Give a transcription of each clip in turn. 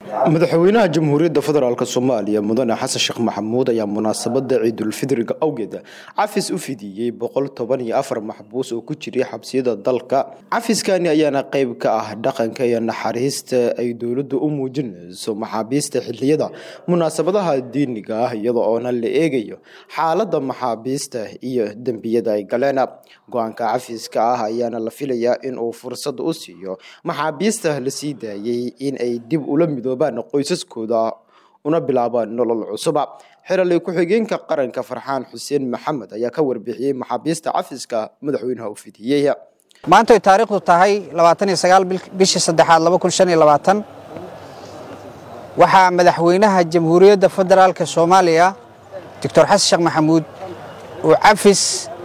madaxweynaha jamhuuriyadda federaalk soomaaliya mudane xasan sheekh maxamuud ayaa munaasabada ciidulfidriga awgeed cafis u fidiyey boqol toban iyo afar maxbuus oo ku jiray xabsiyada dalka cafiskani ayaana qeyb ka ah dhaqanka iyo naxariista ay dowladdu u muujinayso maxaabiista xiliyada munaasabadaha diiniga ah iyada oona la eegayo xaalada maxaabiista iyo dembiyada ay galeen go-aanka cafiska ah ayaana la filayaa inuu fursad u siiyo maxaabiista la sii daayey in ay dib ula midoobaan qoysaskooda una bilaabaan nolol cusuba xeraley ku-xigeenka qaranka farxaan xuseen maxamed ayaa ka warbixiyey maxaabiista cafiska madaxweynaha u fidiyey maanta ay taariikhdu tahay labaatan iyo sagaal bishii saddexaad laba kun shan iyo labaatan waxaa madaxweynaha jamhuuriyadda federaalka soomaaliya doctor xasan sheekh maxamuud uu cafis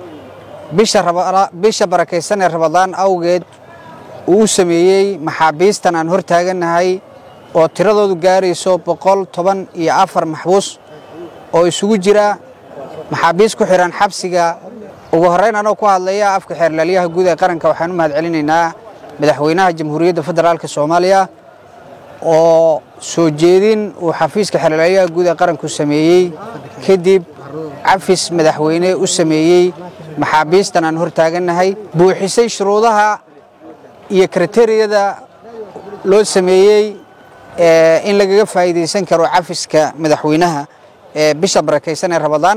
bisha barakaysan ee rabadaan awgeed uu u sameeyey maxaabiistan aan hor taagannahay oo tiradoodu gaarayso boqol toban iyo afar maxbuus oo isugu jira maxaabiis ku xidhan xabsiga ugu horrayn anoo ku hadlaya afka xeerlaalyaha guud ee qaranka waxaan u mahad celinaynaa madaxweynaha jamhuuriyadda federaalka soomaaliya oo soo jeedin uu xafiiska xeerlaalyaha guud ee qaranku sameeyey kadib cafis madaxweyne u sameeyey maxaabiistan aan hor taagannahay buuxisay shuruudaha iyo kriteriyada loo sameeyey in lagaga faa'iidaysan karo cafiska madaxweynaha ee bisha barakaysan ee rabadaan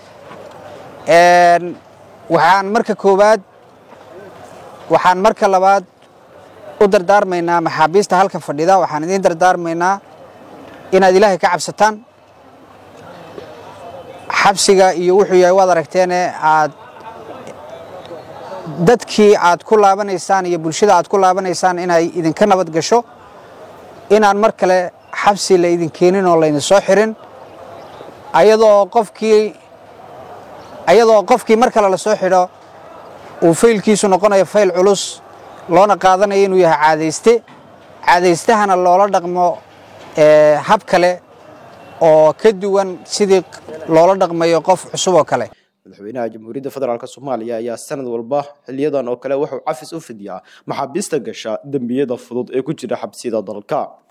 waxaan marka koowaad waxaan marka labaad u dardaarmaynaa maxaabiista halka fadhida waxaan idiin dardaarmaynaa inaad ilaahay ka cabsataan xabsiga iyo wuxuu yahay waad aragteene aad dadkii aad ku laabanaysaan iyo bulshada aad ku laabanaysaan inay idinka nabad gasho inaan mar kale xabsi la idin keenin oo laydin soo xirin ayadoo qofkii ayadoo qofkii mar kale la soo xidho uu faylkiisu noqonayo fayl culus loona qaadanayo inuu yahay caadayste caadaystahana loola dhaqmo hab kale oo ka duwan sidii loola dhaqmayo qof cusub oo kale madaxweynaha jamhuuriyadda federaalk soomaaliya ayaa sanad walba xiliyadan oo kale wuxuu cafis u fidiyaa maxaabiista gasha dembiyada fudud ee ku jira xabsiyada dalka